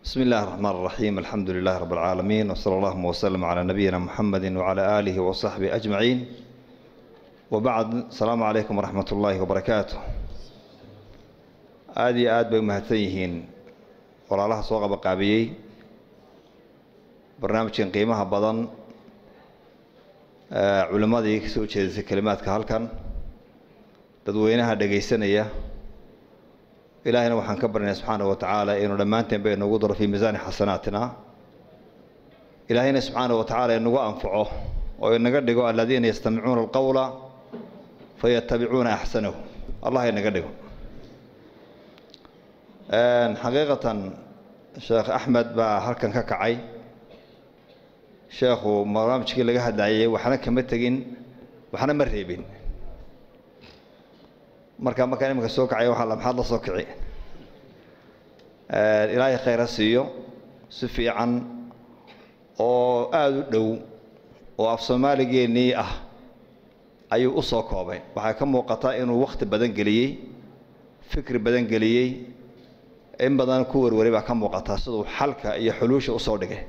بسم الله الرحمن الرحيم الحمد لله رب العالمين وصلى الله وسلم على نبينا محمد وعلى آله وصحبه أجمعين وبعد السلام عليكم ورحمة الله وبركاته aada iyo aad bay u mahadsan yihiin walaalaha soo qabaqaabiyey barnaamijkan qiimaha badan culimmadii ka soo jeedisay kelimaadka halkan dadweynaha dhegaysanaya ilaahayna waxaan ka baryanay subxaana wa tacaala inuu dhammaanteen ba inagu daro fii miisaani xasanaatina ilaahayna subxaana wa tacaala inagu anfaco oo inaga dhigo aladiina yastamicuuna alqowla fayatabicuuna axsanahu allah inaga dhigo xaqiiqatan sheekh axmed baa halkan ka kacay sheekhu barnaamijkii laga hadlayay waxna kama tegin waxna ma reebin marka markaan iminka soo kacay waxaa la maxaad la soo kici ilaahay khayr ha siiyo si fiican oo aada u dhow oo af soomaaligeennii ah ayuu u soo koobay waxaa ka muuqata inuu wakhti badan geliyey fikri badan geliyey in badan ku warwaray baa ka muuqata siduu xalka iyo xuluusha usoo dhigay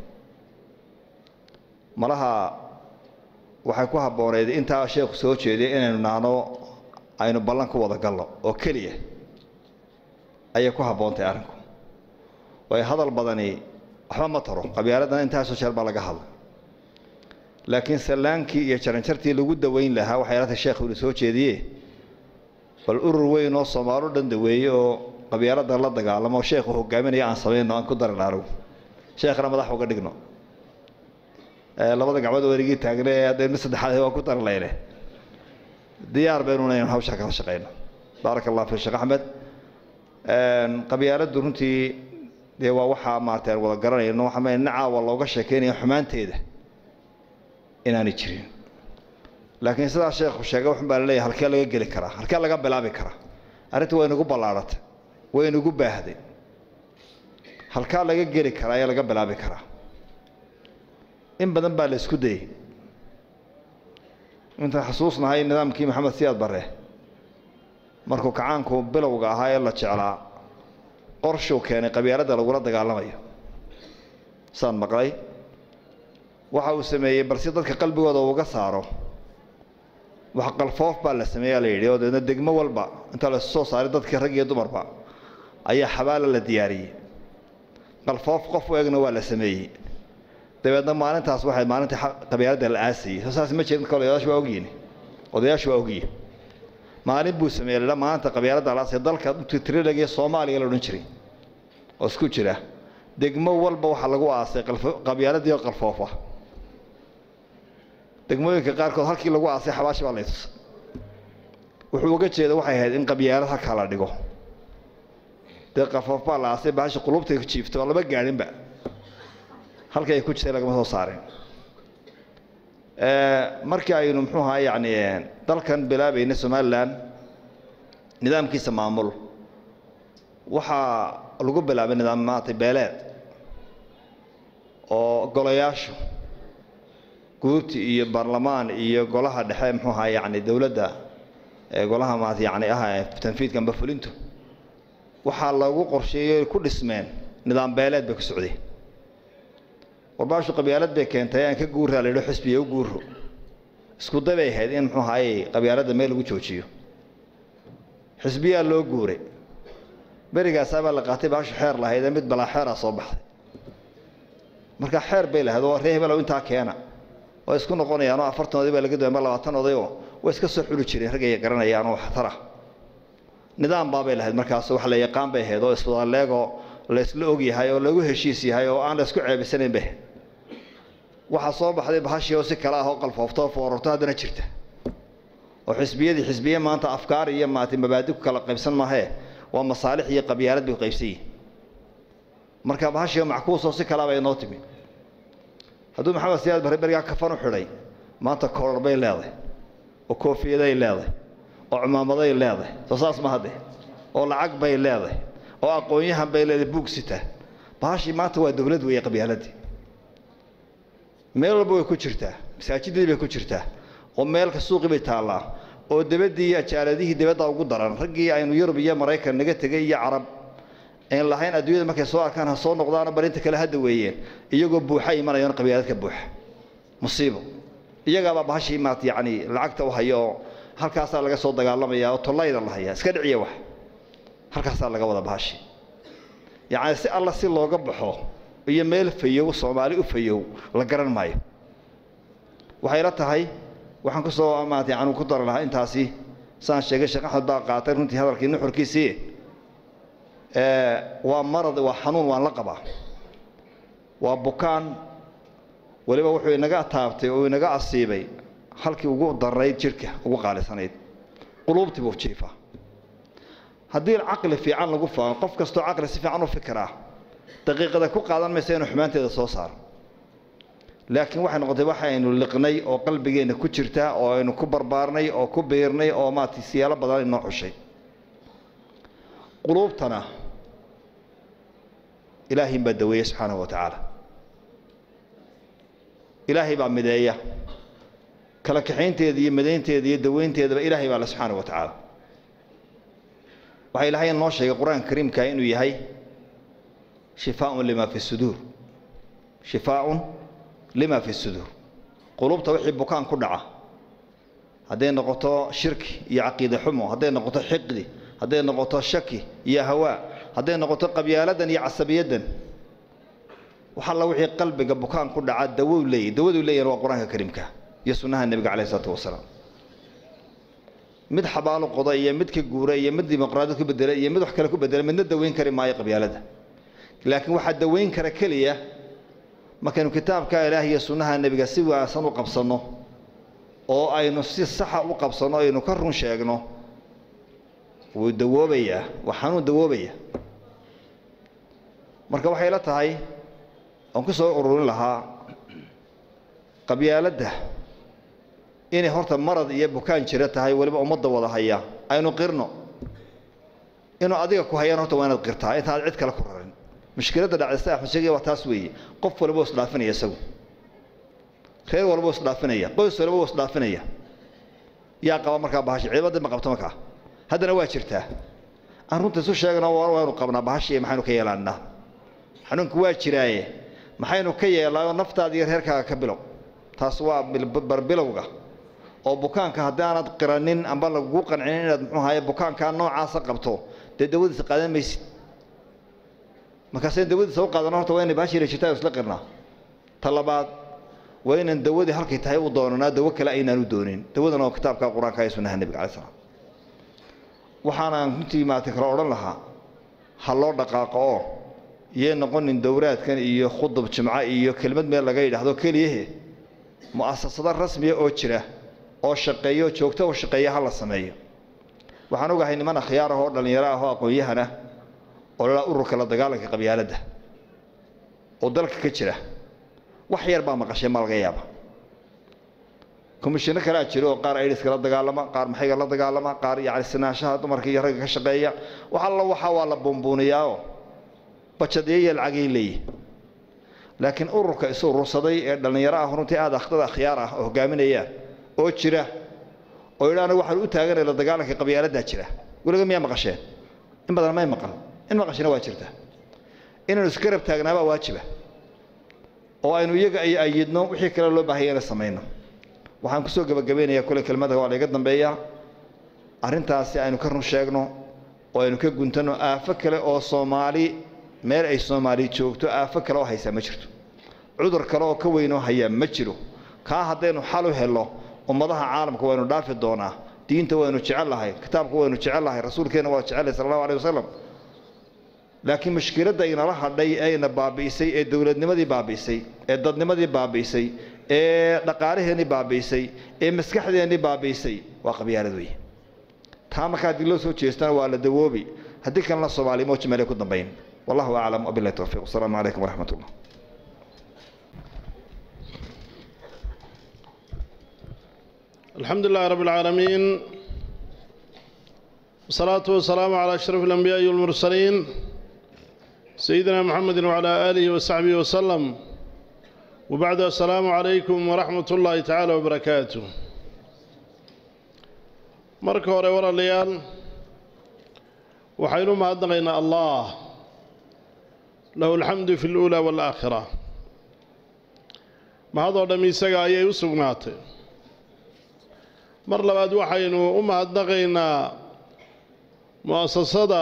malaha waxay ku habbooneyd intaa sheekhu soo jeediya inaynu naano aynu ballan ku wada galno oo keliya ayay ku habboontahay arrinku waayo hadal badani waxba ma taro qabyaaladan intaasoo jeer baa laga hadla laakiin sallaankii iyo jaranjartii lagu daweyn lahaa waxay laatay sheekhu inu soo jeediye bal urur weyn oo soomaalo dhan daweeye oo qabyaalada la dagaalamo sheekhu hogaaminaya aan samayno aan ku darina anigu sheekhna madax uga dhigno labada gacmood werigii taagne ee haddee mid saddexaad waa ku darlayne diyaar baynuna inaan hawshaa kala shaqayno baaraka allah fi sheekh axmed qabyaaladdu runtii dee waa waxaa maarata aan wada garanayno waxaa ina caawa looga sheekeynaya xumaanteeda inaanay jirin laakiin sidaa sheekhu sheegay waxun baa laleeyahay halkee laga geli karaa halkee laga bilaabi karaa arrinta waa inagu ballaarhatay way inagu baahday halkaa laga geli karaa ee laga bilaabi karaa in badan baa la isku dayey intaan xusuusnahay nidaamkii maxamed siyaad barre markuu kacaanku bilowga ahaa ee la jeclaa qorshuu keenay qabyaaladda lagula dagaalamayo saan maqlay waxa uu sameeyey balse dadka qalbigooda uga saaro wax qalfoof baa la sameeyaa la yidhi oo deedna degmo walba inta la soo saaray dadkii rag iyo dumarba ayaa xabaala la diyaariyey qalfoof qof u egna waa la sameeyey dabeedna maalintaas waxay maalintii qabyaaladda la aasayey soo saas ma jirin kale odayaashu waa ogyihin odayaashu waa ogyihin maalin buu sameeyey ladha maalinta qabyaaladda la aasay dalka trilag soomaaliya la odhan jiray oo isku jira degmo walba waxaa lagu aasay qabyaaladii oo qalfoofa degmooyinka qaarkood halkii lagu aasay xabaashi baa laytus wuxuu uga jeeda waxay ahayd in qabyaalad halkaa la dhigo dee qalfoof baa la aasay bahashi qulubtay ku jiifto oo lama gaadhinba halkii ay ku jirtay lagama soo saarin markii aynu muxuu ahaa yacni dalkan bilaabayna somalilan nidaamkiisa maamul waxaa lagu bilaabay nidaam maaragtay beeleed oo golayaashu guurti iyo baarlamaan iyo golaha dhexe muxuu ahaa yacni dowladda golaha maarata yacni ah tanfiidka amba fulintu waxaa lagu qorsheeyey ku dhismeen nidaam beeleed bay ku socdeen warbaashu qabyaalad bay keentay aan ka guuraa la yidho xisbiya u guuro isku day bay ahayd in muxuu ahaayey qabyaaladda meel lagu joojiyo xisbiyaa loo guuray berigaasaabaa la qaatay baashu xeer lahayd ee mid balaa xeeraa soo baxday marka xeer bay lahayd oo ree hebelow intaa keena oo isku noqonayaan oo afartan oday baa laga doonay ma labaatan oday oo way iska soo xuli jireen raggay garanayaan oo waxtar ah nidaam baabay lahayd markaas wax la yaqaan bay ahayd oo iswadaleegoo laysla og yahay oo lagu heshiis yahay oo aan la isku ceebisanayn bay ahayd waxaa soo baxday bahashii oo si kale ah oo qalfoofto oo foorarto haddana jirta oo xisbiyadii xisbiye maanta afkaar iyo maarata mabaadi ku kala qaybsan maahee waa masaalix iyo qabyaalad bay qaybsan yihin marka bahashii mackuus oo si kalea bay inoo timi hadduu maxamed siyaad barre berigaa kafan u xidhay maanta korar bay leedahay oo koofiyaday leedahay oo cumaamaday leedahay soo saas ma hadde oo lacag bay leedahay oo aqoon-yahan bay leedahay buug sita bahashii maanta waa dowlad weeye qabyaaladii meel walba way ku jirtaa masaajidadii bay ku jirtaa oo meelka suuqii bay taallaa oo debaddii iyo ajaaladihii dibadda ugu daran raggii aynu yurub iyo maraykan naga tegay iyo carab ayn lahayn adduunyada markay soo arkaan ha soo noqdaano barinta kale hadda weeyeen iyagoo buuxa imanayaan qabyaaladka buuxa musiibo iyagaabaa bahashii maat yacni lacagta u haya oo halkaasaa laga soo dagaalamaya oo tollayda la hayaa iska dhiciya wax halkaasaa laga wada bahashi yacni si alla si looga baxo iyo meel fayow soomaali u fayow la garan maayo waxay la tahay waxaan kusoo maat yani ku dari lahaa intaasi saan sheegay sheekh axmed baa qaatay runtii hadalkii nuxurkiisii waa marad waa xanuun waan la qabaa waa bukaan weliba wuxuu inaga taabtay oo inaga asiibay halkii ugu darayd jidhka ugu qaalisanayd quluubtii buu jiifaa haddii caqli fiican lagu faano qof kastoo caqli si fiican u fikiraa daqiiqada ku qaadan maysa inuu xumaanteeda soo saaro laakiin waxay noqotay waxa aynu liqnay oo qalbigeenna ku jirta oo aynu ku barbaarnay oo ku biirnay oo maarata siyaalo badan inoo xushay quluubtana ilaahin baa daweeya subxaanahu wa tacaala ilaahay baa mideeya kala kaxaynteeda iyo midaynteeda iyo daweynteedaba ilaahay baa le subxaanahu wa tacaala waxaa ilaahay noo sheegay qur-aanka kariimka inuu yahay shifaaun lima fi suduur shifaaun lima fi suduur qulubta wixii bukaan ku dhaca hadday noqoto shirki iyo caqiide xumo hadday noqoto xiqdi hadday noqoto shaki iyo hawaa hadday noqoto qabyaaladan iyo casabiyaddan wax alla wixii qalbiga bukaan ku dhaca dawow leeyahy dawaduu leeyahan waa qur-aanka kariimka iyo sunnaha nebiga calayh isalaatu wasalaam mid xabaalo qoda iyo mid ka guura iyo mid dimuqraadiyad ku bedela iyo mid wax kale ku bedela midna daweyn kari maayo qabyaalada laakiin waxaa daweyn kara keliya markaynu kitaabka ilaah iyo sunnaha nebiga si wanaagsan u qabsanno oo aynu si saxa u qabsanno aynu ka run sheegno wuu dawoobayaa waa xanuun dawoobaya marka waxay la tahay aan ku soo ururin lahaa qabyaaladda inay horta marad iyo bukaan jira tahay weliba ummadda wada haya aynu qirno inuu adiga ku hayaan horta waa inaad qirtaa intaad cid kale ku rarin mushkiladda dhacdaysa axmed sheegaya waa taas weeye qof walba u isdhaafinaya isagu reer walba u isdhaafinaya qoys walba u isdhaafinaya yaa qaba markaa bahashi ciidamada ma qabto markaa haddana waa jirtaa aan runta isu sheegno waanu qabnaa bahashi maxaynu ka yeelaanaa xanuunku waa jiraaye maxaynu ka yeelaa naftaada iyo reerkaaga ka bilow taas waa barbilowga oo bukaanka haddii aanad qiranin amba lagugu qancinin inaad muxuu ahaye bukaankaa noocaasa qabto dee dawadiisa qaadan maysid markaasaynu dawadiisa u qaadano horta waa inay baashira jirtaa isla qirnaa ta labaad waa inaan dawadii halkay tahay u doonanaa dawo kale aynaan u doonin dawadan oo kitaabka qur-aanka iyo sunnaha nebiga calai slam waxaanaan runtii maarata kale odhan lahaa ha loo dhaqaaqo oo yay noqonin dowraadkan iyo khudub jimco iyo kelmad meel laga yidhaahdo keliyahe mu'asasado rasmiya oo jira oo shaqeeyo joogto u shaqeeya ha la sameeyo waxaan ogahay niman akhyaar ah oo dhallinyaro ah oo aqoon-yahana oo lalaa ururka la dagaalanka qabyaaladda oo dalka ka jira wax yar baa maqashay ma laga yaaba komishino kalea jiro oo qaar aidiska la dagaalama qaar maxayga la dagaalama qaar yacni sinaanshaha dumarka iyo ragga ka shaqeeya wax alla waxaa waa la buunbuuniyaao bajadyo iyo lacagay leeyihi laakiin ururka isu urursaday ee dhallinyaro ah runtii aada akhdada akhyaar ah oo hogaaminayaan oo jira oo yidha anigu waxaan u taaganay la dagaalanka qabyaaladdaa jira weliga miyaa maqasheen in badan may maqal in maqashina waa jirta inaynu isgarab taagnaabaa waajiba oo aynu iyaga ay ayidno wixii kale loo baahaya inay samayno waxaan kusoo gebagabaynayaa kule kelmada waa layga dambeeyaa arrintaasi aynu ka run sheegno oo aynu ka guntanno aafo kale oo soomaali meel ay soomaali joogto aafo kale oo haysaa ma jirto cudur kale oo ka weynoo hayaa ma jiro kaa haddaynu xal u helno ummadaha caalamka waynu dhaafi doonaa diinta waynu jecel lahay kitaabka waynu jecel lahay rasuulkeenna waa jecelahay sala allahu aleh wasalam laakiin mushkiladda inala hadhay ee ina baabi'isay ee dowladnimadii baabi'isay ee dadnimadii baabi'isay ee dhaqaalaheennii baabi'isay ee maskaxdeennii baabi'isay waa qabyaalad wey taa markaa haddii loo soo jeestana waa la dawoobi haddii kalena soomaaliya mooji meelay ku dambayn wallahu aclam wabillahi towfiiq wasalaamu calaykum waraxmat ullah الحمد لله رب العالمين والصلاة والسلام على أشرف الأنبياء والمرسلين سيدنا محمد وعلى آله وصحبه وسلم وبعد السلام عليكم ورحمة الله تعالى وبركاته marka hore walaalayaal waxaynu mahadnaqaynaa allah lahu alxamdu fi اluulaa waalaakhira mahadoo dhamm isaga ayay u sugnaatay mar labaad waxaynu u mahadnaqaynaa mu'asasada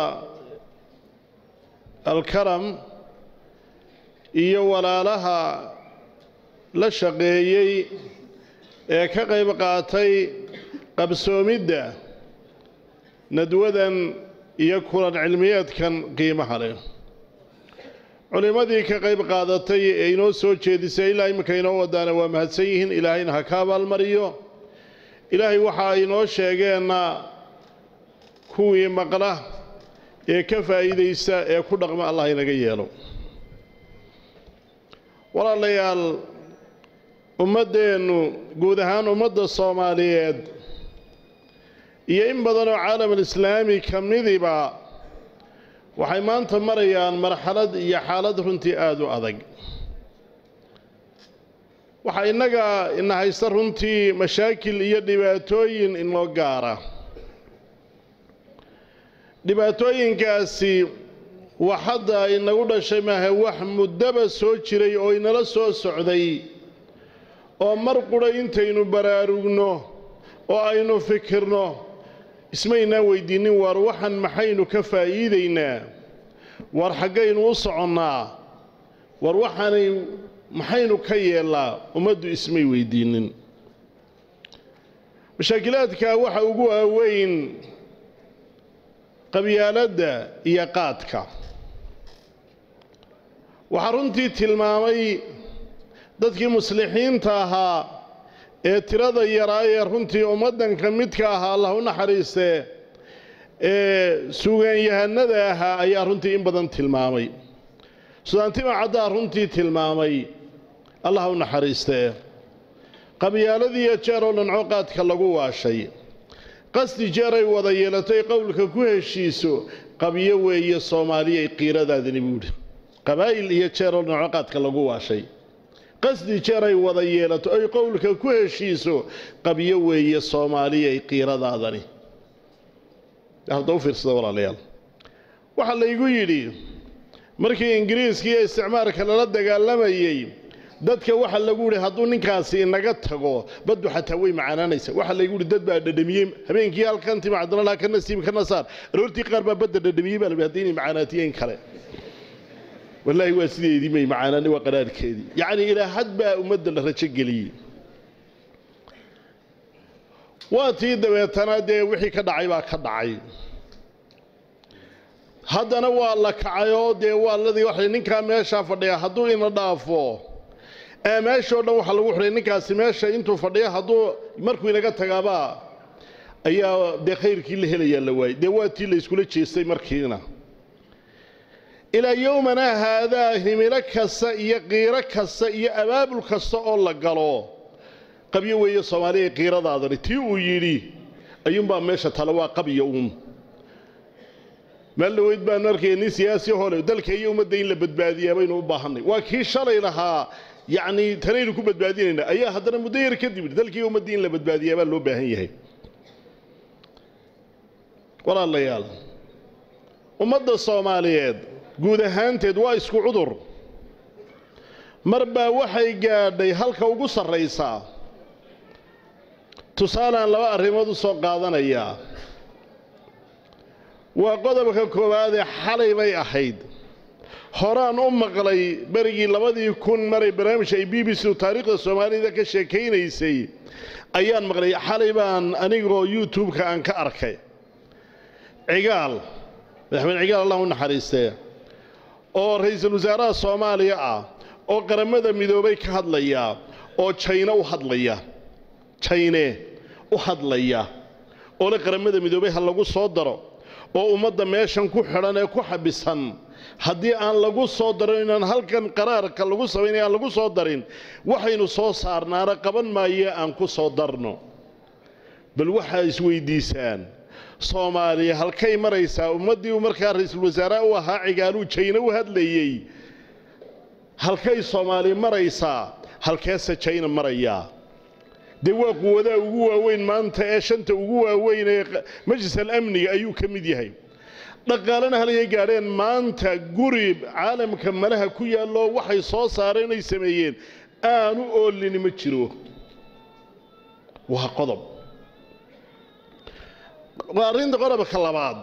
alkaram iyo walaalaha la shaqeeyey ee ka qayb qaatay qabsoomidda nadwadan iyo kulan cilmiyeedkan qiimaha leh culimmadii ka qayb qaadatay ee inoo soo jeedisay ilaa iminka inoo wadaana waa mahadsan yihiin ilaahayna ha ka abaalmariyo ilaahay waxa ay inoo sheegeenna kuwii maqla ee ka faa'iidaysta ee ku dhaqma allah inaga yeelo walaalayaal ummaddeennu guud ahaan ummadda soomaaliyeed iyo in badan oo caalamulislaami ka midiba waxay maanta marayaan marxalad iyo xaalad runtii aada u adag waxaa innaga ina haysta runtii mashaakil iyo dhibaatooyin inoo gaara dhibaatooyinkaasi wax hadda inagu dhashay maaha wax muddaba soo jiray oo inala soo socday oo mar qura intaynu baraarugno oo aynu fikirno ismaynaan weydiinnin waar waxan maxaynu ka faa'iidaynaa waar xaggaynu u soconnaa war waxaanay maxaynu ka yeellaa ummaddu ismay weydiinnin mashaakilaadka waxa ugu waaweyn qabyaaladda iyo qaadka waxaa runtii tilmaamay dadkii muslixiinta ahaa ee tirada yaraa ee runtii ummaddanka midka ahaa allah u naxariistee ee suugaanyahanada ahaa ayaa runtii in badan tilmaamay sudaantima caddaa runtii tilmaamay allah u naxariistee qabyaaladiiyo jeer oo dhanco qaadka lagu waashay qasdi jeer ay wada yeelatay qowlka ku heshiiso qabyo weeye soomaaliyay qiiradaadani buudhi qabaa'il iyo jeer oo dhanco qaadka lagu waashay qasdi jeer ay wada yeelato ay qowlka ku heshiiso qabyo weeye soomaaliyay qiiradaadani hadda u fiirsada walaalayaal waxaa laygu yidhi markii ingiriiska iyo isticmaarka lala dagaalamayey dadka waxaa lagu yidhi hadduu ninkaasi inaga tago baddu xataa way macaanaanaysa waxaa laygu yidhi dad baa dhadhamiyey habeenkii halkan tima cabdillah ka nasiib ka nasaar aroortii qaar baa badda dhadhamiyey baa labi haddii inay macaanaatiyeen kale wallaahi waa sideedii may macaanaani waa qaraarhkeedii yacni ilaa had baa ummadda la rajo geliyey waa tii dabeetana dee wixii ka dhacay baa ka dhacay haddana waa la kacay oo dee waa ladii waxay ninkaa meeshaa fadhiya hadduu ina dhaafo ee meeshao dhan waxaa lagu xidhay ninkaasi meesha intuu fadhiya hadduu markuu inaga tagaabaa ayaa dee khayrkii la helayaa la waayey dee waa tii la iskula jeestay markiina ilaa yowmanaa haadaa himilo kasta iyo qiiro kasta iyo abaabul kasta oo la galo qabyo weeye soomaaliya qiiradaadani tii uu yidhi ayuunbaa meesha tale waa qabyo uun meel dhaweyd baanu arkaya nin siyaasi hole dalka iyo ummadda in la badbaadiyaa baynu u baahanay waa kii shalay lahaa yacni tanaynu ku badbaadinaynaa ayaa haddana muddo yar kadib dalkiiyo ummaddii in la badbaadiyaa baa loo baahan yahay walaalayaal ummadda soomaaliyeed guud ahaanteed waa isku cudur mar baa waxay gaadhay halka ugu sarraysaa tusaalaan laba arrimood u soo qaadanayaa waa qodobka koowaadee xalay bay ahayd horaan u maqlay berigii labadii kun maray barnaamij ay b b c taariikhda soomaalida ka sheekaynaysay ayaan maqlay xalay baan anigoo youtube-ka aan ka arkay cigaal madaxweyne cigaal allah u naxariistee oo ra-iisul wasaaraha soomaaliya ah oo qaramada midoobay ka hadlaya oo jayne u hadlaya jayne u hadlaya oo le qaramada midoobay ha lagu soo daro oo ummadda meeshan ku xidhan ee ku xabisan haddii aan lagu soo darin inaan halkan qaraarka lagu samaynaya aan lagu soo darin waxaynu soo saarnaana qaban maaye aan ku soo darno bal waxaa isweydiisaan soomaaliya halkay maraysaa ummaddii uu markaa ra-iisul wasaaraha u ahaa cigaaluu jayne u hadlayey halkay soomaali maraysaa halkeese jayna marayaa dee waa quwadaha ugu waaweyn maanta ee shanta ugu waaweyn ee majlis alamniga ayuu ka mid yahay dhaqaalena halay gaadheen maanta guri caalamka malaha ku yaallo waxay soo saareen ay sameeyeen aanu oolini ma jiro waa qodob arrinta qodobka labaad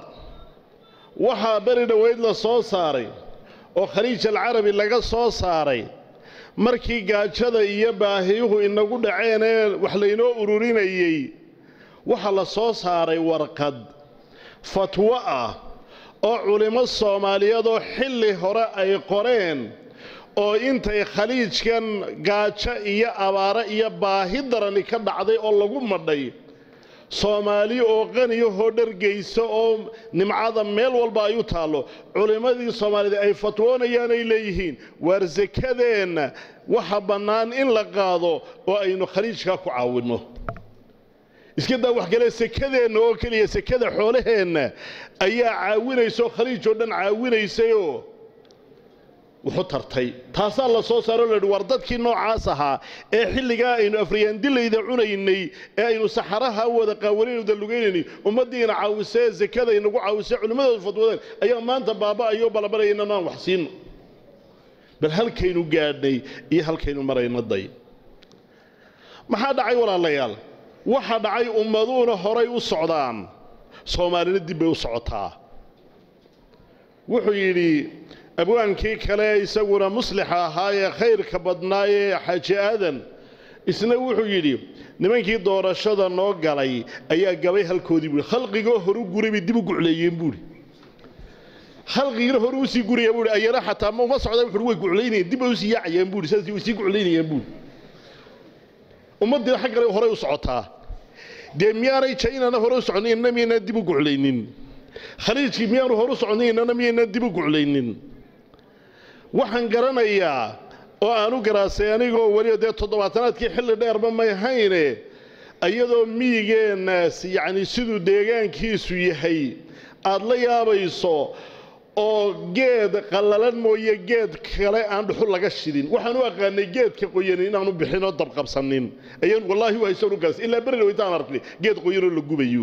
waxaa beri dhoweyd la soo saaray oo khaliij alcarabi laga soo saaray markii gaajada iyo baahiyuhu inagu dhaceen ee wax laynoo ururinayey waxaa la soo saaray warqad fatwo ah oo culimmo soomaaliyeed oo xilli hore ay qoreen oo intay khaliijkan gaajo iyo abaaro iyo baahi darani ka dhacday oo lagu madhay soomaali oo qaniyahoo dhargaysa oo nimcada meel walba ay u taallo culimmadii soomaaliyeed ay fatwoonayaan ay leeyihiin waar sakadeenna waxa bannaan in la qaado oo aynu khaliijkaa ku caawinno iska daa wax kale sekadeenna oo keliya sekada xoolaheenna ayaa caawinaysa oo khaliij oo dhan caawinaysayoo wuxu tartay taasaa la soo saaro lahi war dadkii noocaas ahaa ee xilligaa aynu afriyaandilayda cunaynay ee aynu saxaraha wada qaawanaynuda lugaynayny ummaddiina caawisee sekada inagu caawisee culimmadooda fatwadeen ayaa maanta baaba'ayo balabaraya inanaan wax siino bal halkaynu gaadhnay iyo halkaynu marayno day maxaa dhacay walaalayaal waxa dhacay ummaduuna horay u socdaan soomaalina dib bay u socotaa wuxuu yidhi abwaankii kale isaguna muslixa ahaa ee khayrka badnaayee xaaji aadan isna wuxuu yidhi nimankii doorashada noo galay ayaa gabay halkoodii buui khalqigoo horu guray bay dib u gucleeyeen buuhi khalqigiina horu usii guraya buui ayana xataa ma uma socdaan wuxuui way guclaynayeen dib bay usii yaacayeen buuhi saas way sii guclaynayeen buuhi ummaddiina xag kale horay u socotaa dee miyaanay jaynana hore u soconay inna miyaynaan dib u guclaynin khaliijkii miyaanu horu soconay innana miyaynaan dib u guclaynin waxaan garanayaa oo aan u garaasay anigoo weliba dee toddobaatanaadkii xilli dheerba may hayne iyadoo miyigeennaas yacni siduu deegaankiisu yahay aad la yaabayso oo geed qallalan mooye geed kale aan dhuxul laga shidin waxaan u aqaanay geedka qoyani inaanu bixinoo dabqabsanin ayaan wallaahi u haysan u garas ilaa beri dhawaytaan arknay geed qoyanoo la gubayo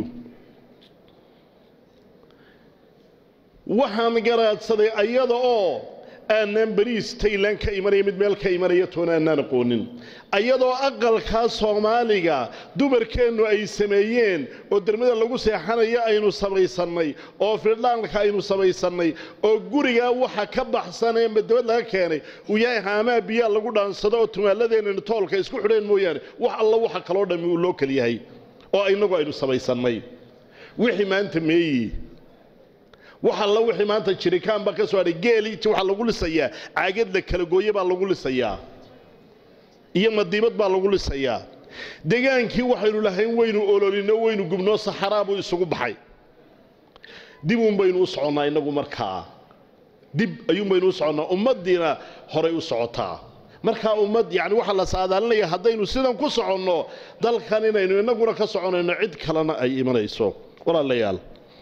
waxaan garaadsaday ayada oo aanaan beriis taylan ka imanaya mid meel ka imanaya toona aanaan aqoonin ayadoo aqalkaa soomaaliga dumarkeennu ay sameeyeen oo dermada lagu seexanayo aynu samaysannay oo firdhaanka aynu samaysannay oo gurigaa waxa ka baxsan ee madabad laga keenay uu yahay haamaa biyaa lagu dhaansado oo tumaaladeenna toolka isku xidheen mooyaane wax alla waxa kaloo dhammi uu loo kal yahay oo innagu aynu samaysannay wixii maanta meeyi wax alla wixii maanta jirikaan baa ka soo hadhay geeliiti waxaa lagu lisayaa caagad la kala gooye baa lagu lisayaa iyo madiibad baa lagu lisayaa degaankii waxaynu lahayn waynu ololino waynu gubnoo saxaraa buu isugu baxay dib uun baynu u soconnaa innagu markaa dib ayuun baynu u soconnaa ummaddiina horay u socotaa markaa ummad yacni waxaa la saadaalinaya haddaynu sidan ku soconno dalkan inaynu innaguna ka soconayno cid kalena ay imanayso walaalayaal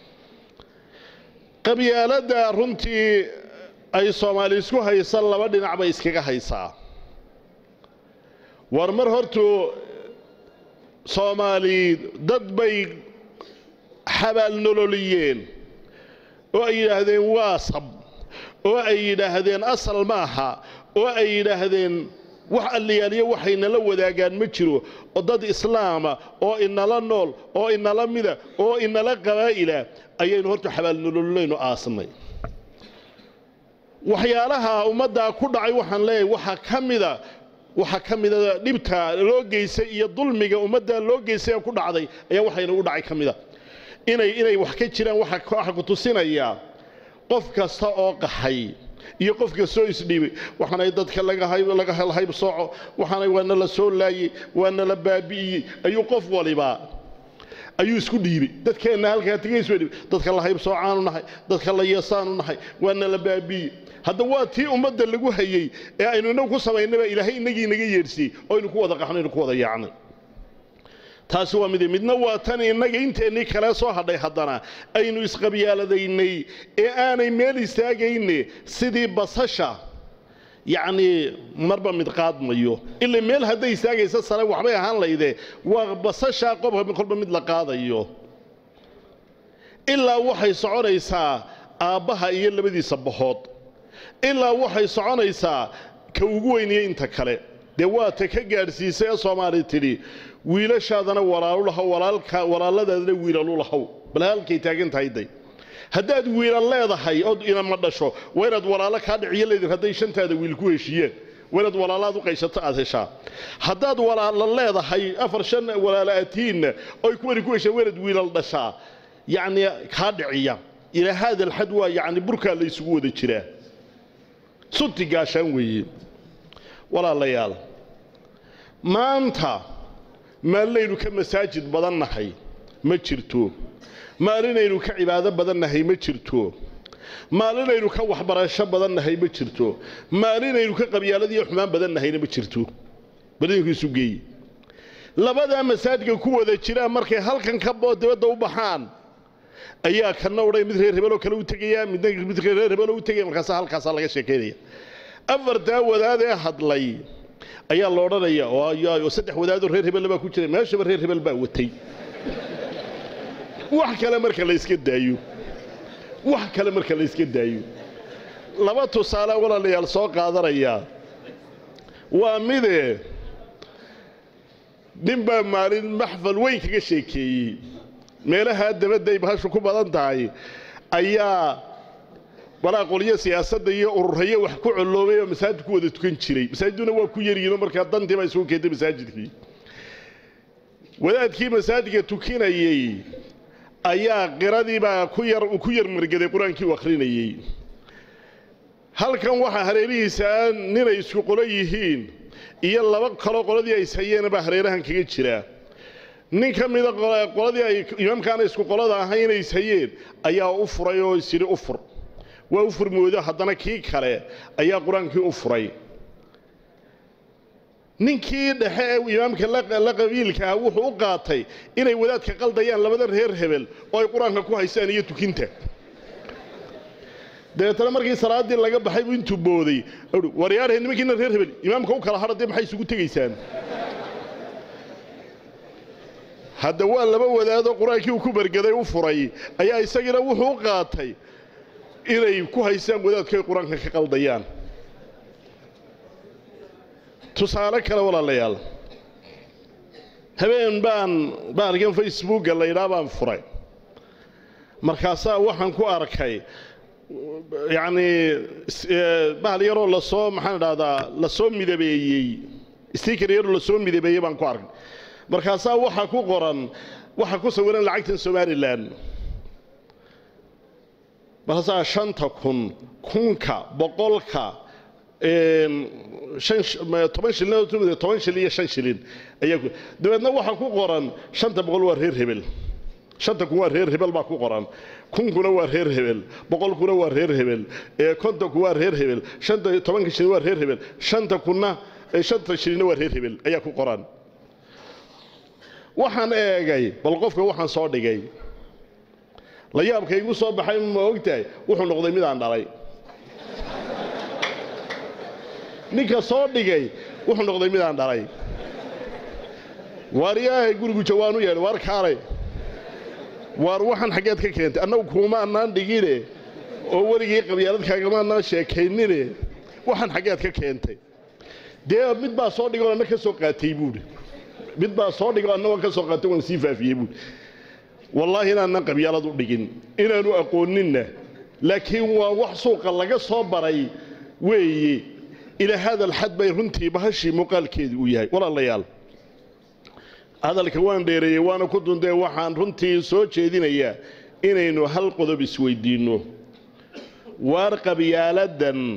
qabyaaladda runtii ay soomaali isku haysa laba dhinac bay iskaga haysaa war mar hortuu soomaali dad bay xabaal nololiyeen oo ay yidhaahdeen waa sab oo ay yidhaahdeen asal maaha oo ay yidhaahdeen wax alliyaaliyo waxaynala wadaagaan ma jiro oo dad islaama oo inala nool oo inala mida oo inala qabaa'ila ayaynu horta xabaalnolollaynu aasnay waxyaalaha ummaddaa ku dhacay waxaan leeyahay waxaa ka mida waxaa ka mida dhibta loo geysay iyo dulmiga ummaddaa loo geysay ee ku dhacday ayaa waxaynagu dhacay ka mida inay inay wax ka jiraan waxa ku tusinayaa qof kasta oo qaxay iyo qof kastoo isdhiibay waxaanay dadka laga helhayb sooco waxaanay waana la soo laayey waana la baabi'iyey ayuu qof waliba ayuu isku dhiibay dadkeenna halkaa tegays way dhibay dadka la hayb soocaanu nahay dadka la yeesaanu nahay waana la baabi'iyey hadda waa tii ummadda lagu hayey ee aynu inagu ku samaynaba ilaahay inagii inaga yeedhsiyey oo aynu ku wada qaxno aynu ku wada yaacnay taasi waa mid midna waa tan innaga inteennii kale soo hadhay haddana aynu isqabyaaladaynay ee aanay meel istaagayne sidii basasha yacnii marba mid qaadmayo ila meel hadday istaagaysa sare waxbay ahaan layde waa basashaa qobka kolba mid la qaadayo ilaa waxay soconaysaa aabbaha iyo labadiisa bahood ilaa waxay soconaysaa ka ugu weyniyey inta kale dee waa ta ka gaadhsiisay ee soomaali tidhi wiilashaadana walaalu lahow walaalka walaaladaadana wiilalu lahow bal halkay taagan tahay day haddaad wiilal leedahay ood inama dhasho waa inaad walaalo kaa dhiciyo leedin hadday shantaada wiil ku heshiiyeen waa inaad walaalaad u qaysato aad heshaa haddaad walaalo leedahay afar shan walaalo atiinna oy kuwani ku hesheen waa inaad wiilal dhashaa yacni kaa dhiciya ilaa haada alxad waa yacni burkaa la isugu wada jiraa sunti gaashaan weeye walaalayaal maanta maalinaynu ka masaajid badan nahay ma jirto maalinaynu ka cibaado badan nahay ma jirto maalinaynu ka waxbarasho badan nahay ma jirto maalinaynu ka qabyaaladiiyo xumaan badan nahayna ma jirto badinku isu geeye labadaa masaajidka ku wada jiraan markay halkan ka dibadda u baxaan ayaa kana odhay mid reer hebeloo kale u tegaya midna mid reer hebeloo u tegaya markaasa halkaasaa laga sheekaynaya afartaa wadaadee hadlay ayaa la odhanaya oo saddex wadaadoo reer hebel baa ku jira meeshaba reer hebel baa watay wax kale marka la iska daayo wax kale marka la iska daayo laba tusaale walaalayaal soo qaadanaya waa mide nin baa maalin maxfal weyn kaga sheekeeyey meelahaa dabadday bahashu ku badan tahay ayaa walaa qolyo siyaasadda iyo ururayo wax ku colloobay oo masaajid ku wada tukan jiray masaajiduna waa ku yaryihiinoo markaa dantii baa isugu keentay masaajidkii wadaadkii masaajidka tukinayey ayaa qiradiibaa ku yar ku yar margaday qur-aankii u akhrinayey halkan waxaa hareerihiisa ninay isku qolo yihiin iyo laba kaloo qoladii ay ishayeen baa hareerahan kaga jiraa nin ka mida qoladii ay imaamkaana isku qolada ahayn inay ishayeen ayaa u furay oo isyidhi u fur waa u furmoodo haddana kii kale ayaa qur-aankii u furay ninkii dhexe ee imaamka la qabiilka ah wuxuu u qaatay inay wadaadka qaldayaan labada reer hebel oo ay qur-aanka ku haystaan iyo tukinta dabeetana markii salaaddii laga baxay buu intuu booday waryaarhe nimankiina reer hebel imaamka u kala hadha dee maxay isugu tegaysaan hadda waa laba wadaadoo qur-aankii uu ku bergaday u furay ayaa isagiina wuxuu u qaatay inay ku haystaan wadaadku ay qur-aanka ka qaldayaan tusaale kale walaalayaal habeen baan baarkan facebooka la yidhaha baan furay markaasaa waxaan ku arkay yacnii bahal yaroo lasoo maxaan idhahdaa lasoo midabeeyey stiker yaroo lasoo midabeeyey baan ku arkay markaasaa waxaa ku qoran waxaa ku sawiran lacagtan somalilan markaasaa shanta kun kunka boqolka toban shilin toban shilin iyo shan shilin ayaa dabeedna waxaa ku qoran shanta boqol waa reer hebel shanta kun waa reer hebel baa ku qoran kunkuna waa reer hebel boqolkuna waa reer hebel kontonku waa reer hebel shanta tobanka shilin waa reer hebel shanta kunna shanta shilinna waa reer hebel ayaa ku qoran waxaan eegay bal qofka waxaan soo dhigay la yaabka igu soo baxay ma ogtahay wuxuu noqday midaan dhalay ninka soo dhigay wuxuu noqday midaan dhalay waar yaahay gurigu jawaan u yeedh waar kaalay waar waxaan xaggeed ka keentay annagu kuuma annaan dhigine oo weligii qabyaaladkaagama annaan sheekaynine waxaan xaggeed ka keentay dee mid baa soo dhigoo anna ka soo qaatay buuhi mid baa soo dhigoo anna waan ka soo qaatay waan sii faafiyey buuhi wallaahi inaannan qabyaalad u dhigin inaanu aqooninna laakiin waa wax suuqa laga soo baray weeye ilaa hada alxad bay runtii bahashii muuqaalkeedii uu yahay walaalayaal hadalka waan dheereeyey waana ku dundee waxaan runtii soo jeedinayaa inaynu hal qodob isweydiinno waar qabyaaladan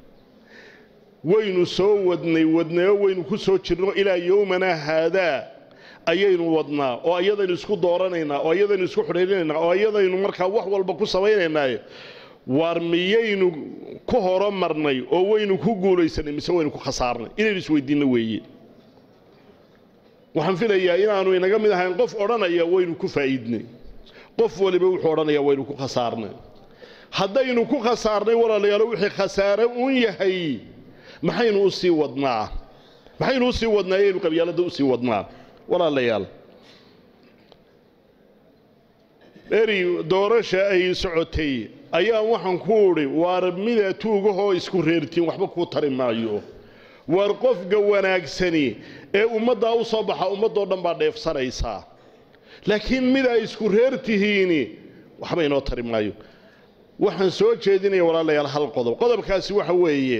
waynu soo wadnay wadnayo waynu ku soo jirno ilaa yowmanaa haadaa ayaynu wadnaa oo ayadaynu isku dooranaynaa oo ayadaynu isku xidhiirinaynaa oo ayadaynu markaa wax walba ku samaynaynaaye waar miyaynu ku horomarnay oo waynu ku guulaysanay mise waynu ku khasaarnay inaynu isweydiinno weeye waxaan filayaa inaanu inaga mid ahayn qof odhanaya waynu ku faa'iidnay qof waliba wuxuu odhanayaa waynu ku khasaarnay haddaynu ku khasaarnay walaalayaalo wixii khasaare uun yahay maxaynu u sii wadnaa maxaynu u sii wadnaa ayaynu qabyaaladda u sii wadnaa walaalayaal eri doorasha ay socotay ayaa waxaan ku udhi waar mida tuugahoo isku reertiin waxba kuu tari maayo waar qofka wanaagsani ee ummaddaa u soo baxa ummaddoo dhan baa dheefsanaysaa laakiin mid ay isku reer tihiini waxba inoo tari maayo waxaan soo jeedinaya walaalayaal hal qodob qodobkaasi waxa weeye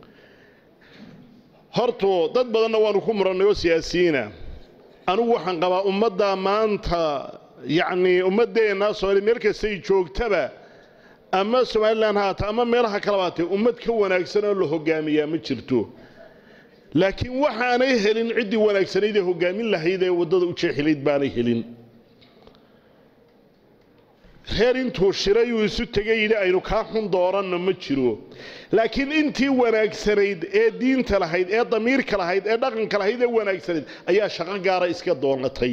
hortu dad badanna waanu ku murannay oo siyaasiyiina anugu waxaan qabaa ummaddaa maanta yacnii ummaddeenna soomaaliya meel kastay joogtaba ama somalilan haata ama meelaha kaleba haatee ummad ka wanaagsan oo la hogaamiyaa ma jirto laakiin waxaanay helin ciddii wanaagsanayd ee hogaamin lahayd ee waddada u jeexilayd baanay helin reer intuu shiray uu isu tegay yidhi aynu kaa xun dooranno ma jiro laakiin intii wanaagsanayd ee diinta lahayd ee damiirka lahayd ee dhaqanka lahayd ee wanaagsanayd ayaa shaqo gaara iska doonatay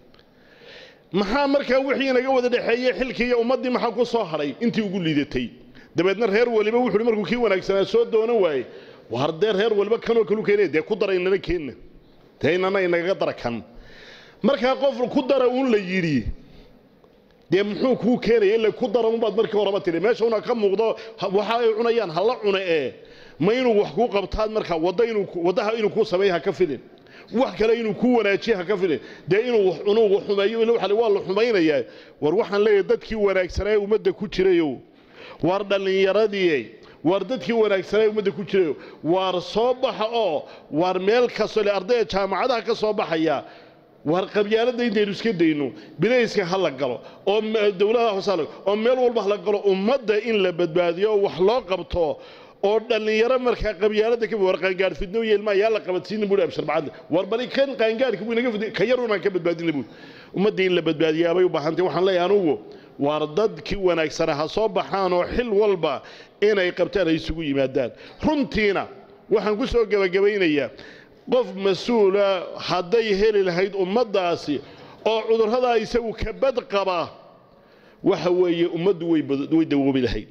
maxaa markaa wixii inaga wada dhexeeyey xilkii iyo ummaddii maxaa ku soo hadhay intii ugu liidatay dabeedna reer waliba wuxuuhi markuu kii wanaagsanaa soo doonan waaye war dee reer waliba kanoo kalu keenaya dee ku dara inana keenna dee inana inagaga dara kan markaa qof ku dara uun la yidhi dee muxuu kuu keenaya ila ku dara unbaad markii horeba tidhi meesha una ka muuqdo waxa ay cunayaan hala cune ee ma inuu wax kuu qabtaad markaa wadda inuu waddaha inuu kuu sameeya ha ka filin wax kale inuu kuu wanaajiye ha ka filin dee inuu wax cunuu wax xumeeyo ila waxa waa la xumaynayaa war waxaan leeyahay dadkii wanaagsanaa ee ummadda ku jirayow waar dhallinyaradii waar dadkii wanaagsanaa ee ummadda ku jirayow waar soo baxa oo waar meel kastoo le ardayda jaamacadaha ka soo baxaya waar qabyaaladda intaynu iska dayno bilayska ha la galo oo dowladaha hoose ha la oo meel walba ha la galo ummadda in la badbaadiyo oo wax loo qabto oo dhallinyaro markaa qabyaalada ka war qaangaar fidno yeelma yaa la qabadsiin buu abshar bacad war bali kan qaangaarka buu inaga fidno ka yar unaan ka badbaadin buu ummadda in la badbaadiyaa bay u baahantay waxaan leeyahay anugu waar dadkii wanaagsana ha soo baxaan oo xil walba inay qabtaan ay isugu yimaadaan runtiina waxaan ku soo gebagabaynayaa qof mas-uula hadday heli lahayd ummaddaasi oo cudurradaa isagu ka bad qaba waxa weeye ummaddu way dawoobi lahayd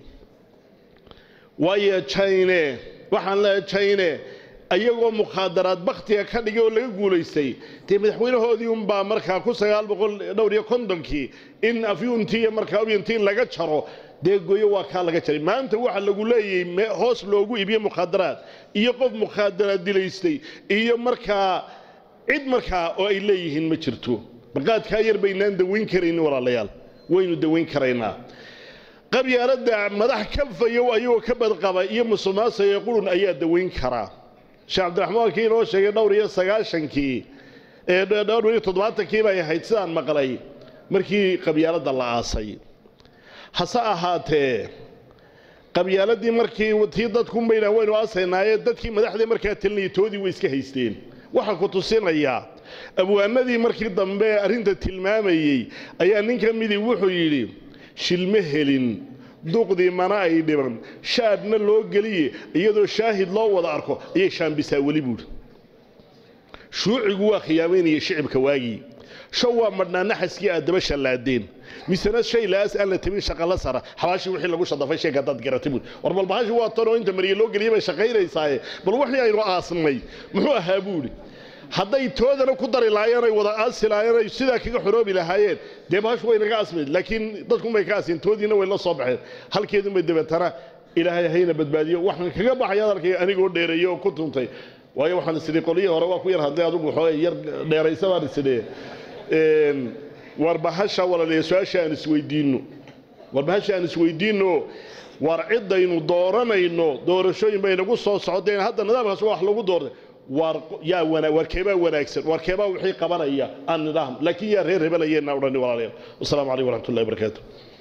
waayo jayne waxaan leeyahay jayne ayagoo mukhaadaraad bakhtiga ka dhigay oo laga guulaystay dee madaxweynahoodii unbaa markaa ku sagaal boqol dhowr iyo kontonkii in afyuuntii iyo markaa ubyantii laga jaro dee goyo waa kaa laga jaray maanta waxa lagu leeyahay hoos loogu iibiye mukhaadaraad iyo qof mukhaadaraad dilaystay iyo markaa cid markaa oo ay leeyihiin ma jirto baqaadkaa yar baynaan dawayn karaynin walaalayaal waynu dawayn karaynaa qabyaaladda madax kalfayow ayagoo ka badqaba iyo musuqmaasuqa qurun ayaa dawayn karaa sheekh cabdiraxmaan kii inoo sheegay dhowr iyo sagaashankii ee dhowr iyo toddobaatankii bay ahayd sidaan maqlay markii qabyaaladda la aasay hase ahaatee qabyaaladii markii tii dadkunbayna waynu aasaynaaye dadkii madaxdii markaa talinayay toodii way iska haysteen waxaa ku tusinayaa abwaanadii markii dambe arrinta tilmaamayey ayaa nin ka midii wuxuu yidhi shilma helin duqdii mana ay dhiban shaadhna loo geliye iyadoo shaahid loo wada arko ayay shaambisaa weli buudhi shuucigu waa khiyaamaynaya shicibka waagii show waa madhnaa naxaskii aad daba shallaadeen misena shay la'aas aan la tabin shaqala sara xabaashii wixii lagu shadafay sheeg haddaad garatay buudhi war bal bahashi waa tan oo inta mariye loo geliyay bay shaqaynaysaaye bal wixii aynu aasnay muxuu ahaa buudhi hadday toodana ku dari lahaayeen ay wada aasi lahaayeen ay sidaa kaga xoroobi lahaayeen dee bahashu way naga asmayd laakiin dadkunbay ka asiyeen toodiina way la soo baxeen halkeedunbay dabeetana ilaahay hayna badbaadiyo waxaan kaga baxay hadalkay anigoo dheereeyey oo ku tuntay waayo waxaan isidhi qolyihii hore waa ku yar hadlay adigu waxoogay yar dheeraysa baan isidhi war bahasha walaleeya su-aasha aan isweydiinno war bahasha aan isweydiinno war ciddaynu dooranayno doorashooyin bay nagu soo socdeen hadda nidaamkaas waa wax lagu doortay war yaa wana war keebaa wanaagsan war keebaa wixii qabanaya aan nidaam laakiin yaa reer hebelayeena odhani walaalayaal wasalaamu calaykum waraxmatullahi wabarakaatu